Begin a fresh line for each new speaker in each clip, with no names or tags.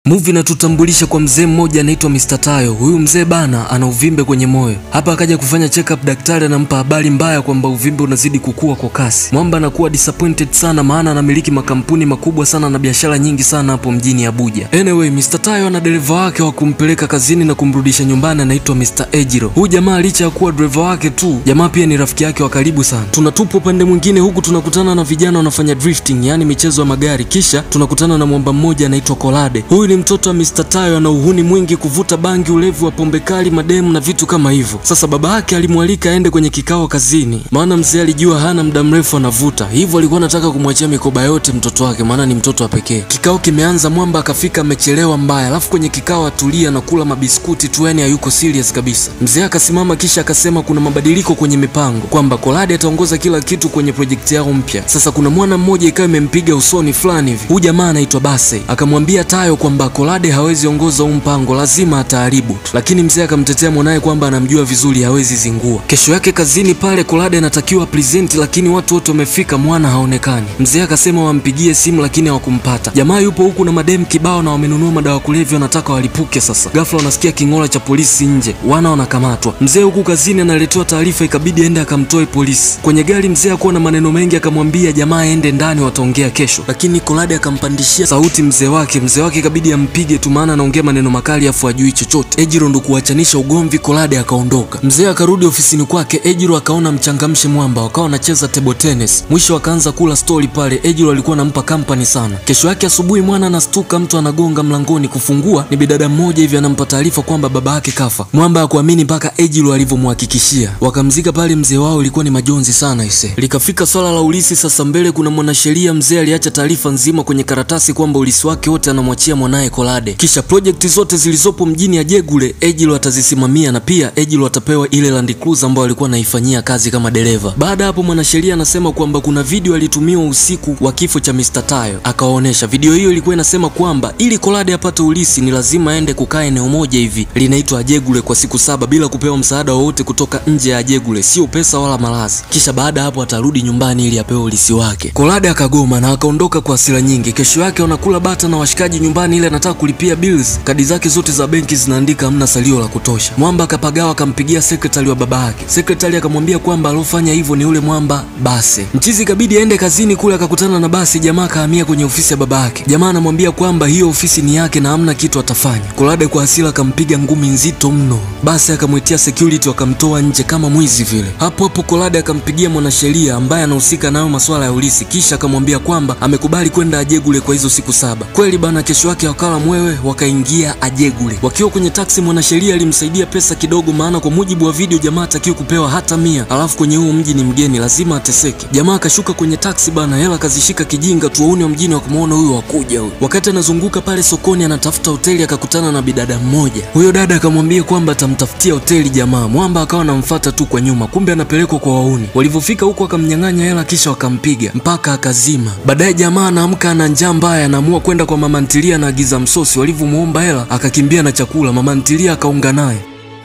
Movie inatutambulisha kwa mzee mmoja anaitwa Mr. Tayo. Huyu mzee bana ana uvimbe kwenye moyo. Hapa akaja kufanya check up, daktari anampa habari mbaya kwamba uvimbe unazidi kukua kwa kasi. Mwamba anakuwa disappointed sana, maana anamiliki makampuni makubwa sana na biashara nyingi sana hapo mjini Abuja. Anyway, Mr. Tayo ana dereva wake wa kumpeleka kazini na kumrudisha nyumbani anaitwa Mr. Ejiro. Huyu jamaa licha ya kuwa dereva wake tu, jamaa pia ni rafiki yake wa karibu sana. Tunatupwa upande mwingine huku tunakutana na vijana wanafanya drifting, yani michezo ya magari. Kisha tunakutana na mwamba mmoja anaitwa Kolade. Huyu ni mtoto wa Mr. Tayo, ana uhuni mwingi, kuvuta bangi, ulevi wa pombe kali, mademu na vitu kama hivyo. Sasa baba yake alimwalika aende kwenye kikao kazini, maana mzee alijua hana muda mrefu anavuta, hivyo alikuwa anataka kumwachia mikoba yote mtoto wake, maana ni mtoto wa pekee. Kikao kimeanza, mwamba akafika amechelewa mbaya, alafu kwenye kikao atulia na kula mabiskuti tu, yani hayuko serious kabisa. Mzee akasimama kisha akasema kuna mabadiliko kwenye mipango, kwamba Kolade ataongoza kila kitu kwenye projekti yao mpya. Sasa kuna mwana mmoja ikawa imempiga usoni fulani hivi, huyu jamaa anaitwa Base, akamwambia Tayo kwamba Kolade hawezi ongoza huu mpango, lazima ataharibu tu, lakini mzee akamtetea mwanaye kwamba anamjua vizuri, hawezi zingua. Kesho yake kazini pale Kolade anatakiwa present, lakini watu wote wamefika, mwana haonekani. Mzee akasema wampigie simu, lakini hawakumpata. Jamaa yupo huku na madem kibao na wamenunua madawa kulevya, wanataka walipuke. Sasa ghafla wanasikia king'ola cha polisi nje, wana wanakamatwa. Mzee huku kazini analetewa taarifa, ikabidi aende akamtoe polisi. Kwenye gari mzee akuwa na maneno mengi, akamwambia jamaa aende ndani, wataongea kesho, lakini Kolade akampandishia sauti mzee wake. Mzee wake ikabidi ampige tu, maana anaongea maneno makali afu ajui chochote. Ejiro ndo kuachanisha ugomvi, Kolade akaondoka. Mzee akarudi ofisini kwake, Ejiro akaona mchangamshe mwamba, wakawa wanacheza table tennis. Mwisho akaanza kula stori pale, Ejiro alikuwa anampa company sana. Kesho yake asubuhi mwana anastuka, mtu anagonga mlangoni, kufungua ni bidada mmoja hivi anampa taarifa kwamba baba yake kafa. Mwamba hakuamini mpaka Ejiro alivyomhakikishia. Wakamzika pale mzee wao, ilikuwa ni majonzi sana ise. Likafika swala la ulisi sasa, mbele kuna mwanasheria mzee aliacha taarifa nzima kwenye karatasi kwamba ulisi wake wote anamwachia mwanaye Kolade, kisha projekti zote zilizopo mjini Ajegule Ejilo atazisimamia na pia Ejilo atapewa ile Land Cruiser ambayo alikuwa anaifanyia kazi kama dereva. Baada hapo mwanasheria anasema kwamba kuna video alitumiwa usiku wa kifo cha Mr. Tayo, akawaonesha video hiyo. Ilikuwa inasema kwamba ili Kolade apate ulisi ni lazima aende kukaa eneo moja hivi linaitwa Ajegule kwa siku saba bila kupewa msaada wowote kutoka nje ya Ajegule, sio pesa wala malazi. Kisha baada hapo atarudi nyumbani ili apewe ulisi wake. Kolade akagoma na akaondoka kwa hasira nyingi. Kesho yake wanakula bata na washikaji nyumbani, ile anataka kulipia bills, kadi zake zote za benki zinaandika hamna salio la kutosha. Mwamba akapagawa, akampigia sekretari wa baba yake. Sekretari akamwambia kwamba alofanya hivyo ni ule mwamba Base. Mchizi ikabidi aende kazini kule, akakutana na Basi. Jamaa akahamia kwenye ofisi ya baba yake. Jamaa anamwambia kwamba hiyo ofisi ni yake na hamna kitu atafanya. Kolade kwa hasira akampiga ngumi nzito mno. Basi akamwitia security, wakamtoa nje kama mwizi vile. Hapo hapo Kolade akampigia mwanasheria ambaye anahusika nayo masuala ya ulisi, kisha akamwambia kwamba amekubali kwenda Ajegule kwa hizo siku saba. Kweli bana, kesho yake wakala mwewe wakaingia Ajegule. Wakiwa kwenye taksi, mwanasheria alimsaidia pesa kidogo, maana kwa mujibu wa video jamaa atakiwa kupewa hata mia, alafu kwenye huu mji ni mgeni, lazima ateseke. Jamaa akashuka kwenye taksi bana, hela akazishika kijinga tu, wauni wa mjini wakamwona huyu wakuja huyu. Wakati anazunguka pale sokoni anatafuta hoteli, akakutana na bidada mmoja. Huyo dada akamwambia kwamba atamtafutia hoteli jamaa. Mwamba akawa anamfuata tu kwa nyuma, kumbe anapelekwa kwa wauni. Walivyofika huko akamnyang'anya hela, kisha wakampiga mpaka akazima. Baadaye jamaa anaamka ana njaa mbaya, anaamua kwenda kwa mama ntilia, anaagiza msosi. Walivyomuomba hela akakimbia na chakula, mama ntilia akaunga naye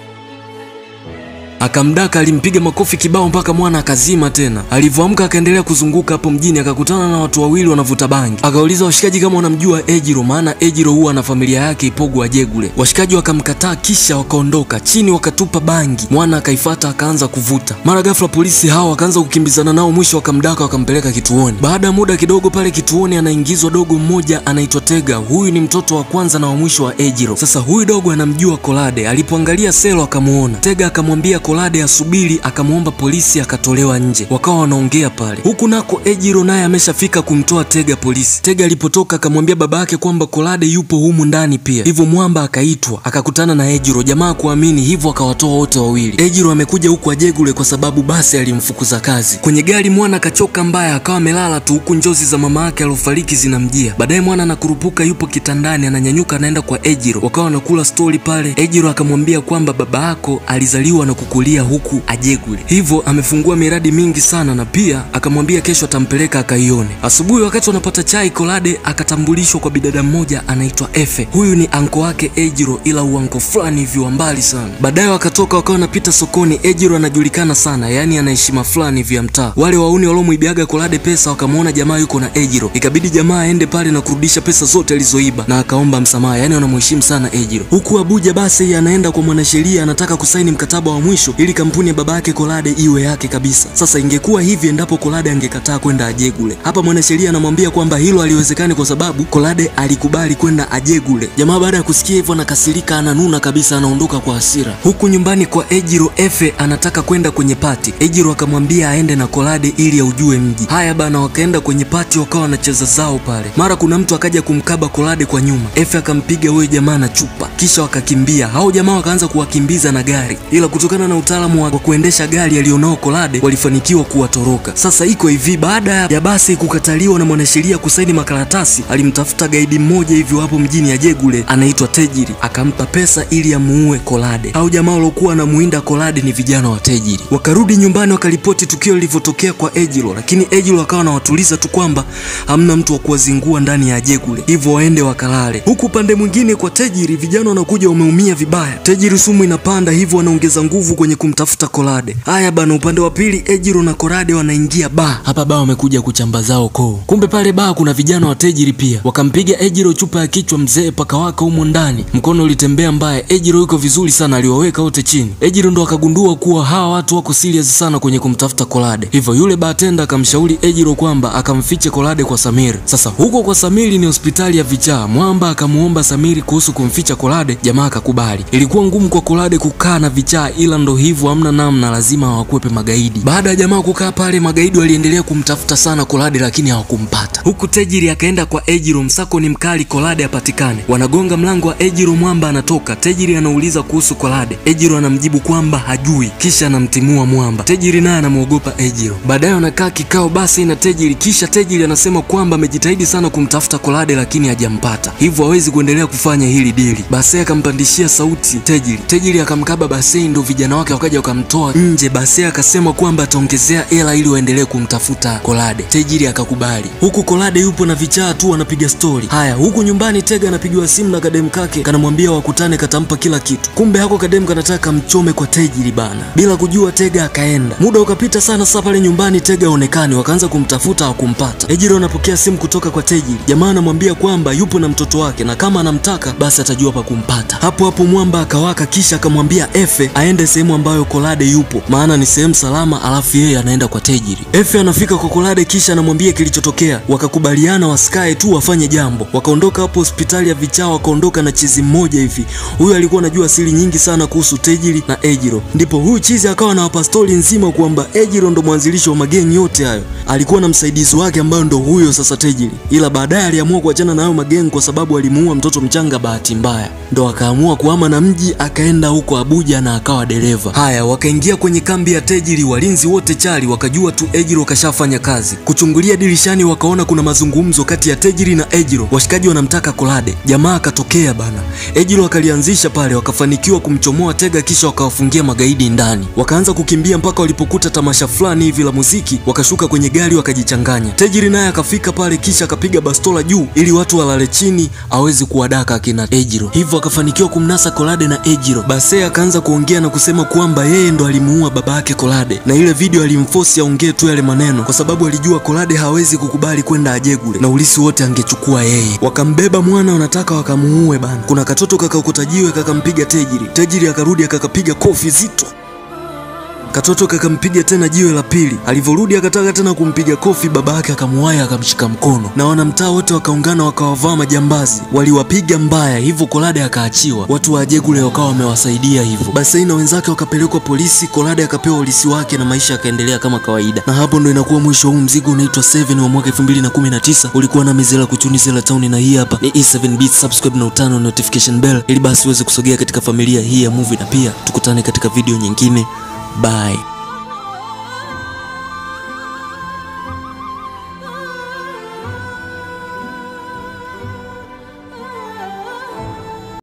akamdaka alimpiga makofi kibao mpaka mwana akazima tena. Alivyoamka akaendelea kuzunguka hapo mjini, akakutana na watu wawili wanavuta bangi. Akauliza washikaji kama wanamjua Ejiro, maana Ejiro huwa na familia yake Ipogo Ajegule. Washikaji wakamkataa, kisha wakaondoka chini, wakatupa bangi. Mwana akaifata akaanza kuvuta. Mara ghafla polisi hao wakaanza kukimbizana nao, mwisho wakamdaka wakampeleka kituoni. Baada ya muda kidogo pale kituoni anaingizwa dogo mmoja anaitwa Tega. Huyu ni mtoto wa kwanza na wa mwisho wa Ejiro. Sasa huyu dogo anamjua Kolade. Alipoangalia selo akamuona Tega, akamwambia Kolade asubiri, akamwomba polisi, akatolewa nje. Wakawa wanaongea pale, huku nako Ejiro naye ameshafika kumtoa Tega polisi. Tega alipotoka akamwambia baba yake kwamba Kolade yupo humu ndani pia, hivyo mwamba akaitwa akakutana na Ejiro. Jamaa kuamini hivyo akawatoa wote wawili. Ejiro amekuja huku Ajegule kwa sababu basi alimfukuza kazi. Kwenye gari mwana akachoka mbaya, akawa amelala tu, huku njozi za mama yake aliofariki zinamjia. Baadaye mwana anakurupuka, yupo kitandani, ananyanyuka anaenda kwa Ejiro, wakawa wanakula stori pale. Ejiro akamwambia kwamba baba yako alizaliwa na kuku kutangulia huku Ajegule, hivyo amefungua miradi mingi sana, na pia akamwambia kesho atampeleka akaione. Asubuhi wakati wanapata chai, Kolade akatambulishwa kwa bidada mmoja anaitwa Efe. Huyu ni anko wake Ejiro, ila uanko fulani hivi wa mbali sana. Baadaye wakatoka wakawa wanapita sokoni. Ejiro anajulikana sana, yaani ana heshima fulani hivi ya mtaa. Wale wauni waliomwibiaga Kolade pesa wakamwona jamaa yuko na Ejiro, ikabidi jamaa aende pale na kurudisha pesa zote alizoiba na akaomba msamaha, yaani wanamheshimu sana Ejiro. Huku Abuja basi anaenda kwa mwanasheria, anataka kusaini mkataba wa mwisho ili kampuni ya baba yake Kolade iwe yake kabisa. Sasa ingekuwa hivi endapo Kolade angekataa kwenda Ajegule. Hapa mwanasheria anamwambia kwamba hilo haliwezekani kwa sababu Kolade alikubali kwenda Ajegule. Jamaa baada ya kusikia hivyo anakasirika, ananuna kabisa, anaondoka kwa hasira. Huku nyumbani kwa Ejiro, Efe anataka kwenda kwenye pati. Ejiro akamwambia aende na Kolade ili aujue mji. Haya bana, wakaenda kwenye pati, wakawa wanacheza zao pale. Mara kuna mtu akaja kumkaba Kolade kwa nyuma, Efe akampiga huyo jamaa na chupa, kisha wakakimbia. Hao jamaa wakaanza kuwakimbiza na gari, ila kutokana na utaalamu wa kuendesha gari alionao Kolade walifanikiwa kuwatoroka. Sasa iko hivi, baada ya basi kukataliwa na mwanasheria kusaini makaratasi, alimtafuta gaidi mmoja hivyo hapo mjini Ajegule anaitwa Tejiri, akampa pesa ili amuue Kolade. Hao jamaa waliokuwa wanamuinda Kolade ni vijana wa Tejiri. Wakarudi nyumbani wakaripoti tukio lilivyotokea kwa Ejiro, lakini Ejiro akawa anawatuliza tu kwamba hamna mtu wa kuwazingua ndani ya Ajegule, hivyo waende wakalale. Huku upande mwingine kwa Tejiri, vijana wanakuja wameumia vibaya. Tejiri sumu inapanda, hivyo wanaongeza nguvu kwenye kumtafuta Kolade. Haya bana, upande wa pili Ejiro na Kolade wanaingia baa. Hapa baa wamekuja kuchamba zao koo, kumbe pale baa kuna vijana wa Tejiri pia. Wakampiga Ejiro chupa ya kichwa, mzee paka waka humo ndani, mkono ulitembea mbaya. Ejiro yuko vizuri sana, aliwaweka wote chini. Ejiro ndo akagundua kuwa hawa watu wako serious sana kwenye kumtafuta Kolade, hivyo yule bartender akamshauri Ejiro kwamba akamfiche Kolade kwa Samiri. Sasa huko kwa Samiri ni hospitali ya vichaa. Mwamba akamuomba Samiri kuhusu kumficha Kolade, jamaa akakubali. Ilikuwa ngumu kwa Kolade kukaa na vichaa, ila ndo hivyo, hamna namna, lazima hawakwepe magaidi. Baada ya jamaa kukaa pale, magaidi waliendelea kumtafuta sana Kolade, lakini hawakumpata. Huku Tejiri akaenda kwa Ejiro, msako ni mkali, Kolade apatikane. Wanagonga mlango wa Ejiro, Mwamba anatoka. Tejiri anauliza kuhusu Kolade, Ejiro anamjibu kwamba hajui, kisha anamtimua Mwamba. Tejiri naye anamwogopa Ejiro. Baadaye wanakaa kikao basi na Tejiri, kisha Tejiri anasema kwamba amejitahidi sana kumtafuta Kolade lakini hajampata, hivyo hawezi kuendelea kufanya hili dili. Basi akampandishia sauti Tejiri. Tejiri akamkaba Basei, ndo vijana wake wakaja wakamtoa nje. Basei akasema kwamba ataongezea hela ili waendelee kumtafuta Kolade. Tejiri akakubali. Huku Kolade yupo na vichaa tu wanapiga stori. Haya, huku nyumbani Tega anapigiwa simu na kadem kake, kanamwambia wakutane, katampa kila kitu. Kumbe hako kadem kanataka mchome kwa Tejiri bana, bila kujua Tega akaenda. Muda ukapita sana, sasa pale nyumbani Tega aonekani, wakaanza kumtafuta hawakumpata. Ejiro anapokea simu kutoka kwa Tejiri. Jamaa anamwambia kwamba yupo na mtoto wake na kama anamtaka basi atajua pa kumpata. Hapo hapo Mwamba akawaka, kisha akamwambia Efe aende sehemu ambayo Kolade yupo, maana ni sehemu salama, alafu yeye anaenda kwa Tejiri. Efe anafika kwa Kolade, kisha anamwambia kilichotokea. Wakakubaliana wasikae tu wafanye jambo. Wakaondoka hapo hospitali ya vichaa, wakaondoka na chizi mmoja hivi. Huyu alikuwa anajua siri nyingi sana kuhusu Tejiri na Ejiro, ndipo huyu chizi akawa anawapa stori nzima kwamba Ejiro ndo mwanzilishi wa mageni yote hayo, alikuwa na msaidizi wake ambayo ndo huyo sasa Tejiri, ila baadaye aliamua kuachana na hayo mageni kwa sababu alimuua mtoto mchanga bahati mbaya, ndo akaamua kuhama na mji akaenda huko Abuja na akawa dereva. Haya, wakaingia kwenye kambi ya Tejiri, walinzi wote chali wakajua tu Ejiro kashafanya kazi. Kuchungulia dirishani, wakaona kuna mazungumzo kati ya Tejiri na Ejiro, washikaji wanamtaka Kolade. Jamaa akatokea bana, Ejiro akalianzisha pale, wakafanikiwa kumchomoa Tega, kisha wakawafungia magaidi ndani. Wakaanza kukimbia mpaka walipokuta tamasha fulani hivi la muziki, wakashuka kwenye gari wakajichanganya. Tejiri naye akafika pale, kisha akapiga bastola juu ili watu walale chini, awezi kuwadaka akina Ejiro, hivyo akafanikiwa kumnasa Kolade na Ejiro. Base akaanza kuongea na kusema kwamba yeye ndo alimuua baba yake Kolade, na ile video alimforce aongee tu yale maneno kwa sababu alijua Kolade hawezi kukubali kwenda Ajegule na ulisi wote angechukua yeye. Wakambeba mwana, wanataka wakamuue bana. Kuna katoto kakaokota jiwe kakampiga Tejiri. Tejiri akarudi akakapiga kofi zito Katoto kakampiga tena jiwe la pili. Alivyorudi akataka tena kumpiga kofi, baba yake akamuwaya akamshika mkono, na wanamtaa wote wakaungana wakawavaa majambazi, waliwapiga mbaya, hivyo Kolade akaachiwa. Watu wa Ajegule wakawa wamewasaidia hivyo. Basei na wenzake wakapelekwa polisi, Kolade akapewa ulisi wake na maisha yakaendelea kama kawaida. Na hapo ndo inakuwa mwisho huu mzigo unaitwa 7 wa mwaka 2019. Ulikuwa na Mizela Kuchuni Zela Town, na hii hapa ni E7 Beats. Subscribe na utano notification bell ili basi uweze kusogea katika familia hii ya movie, na pia tukutane katika video nyingine. Bye.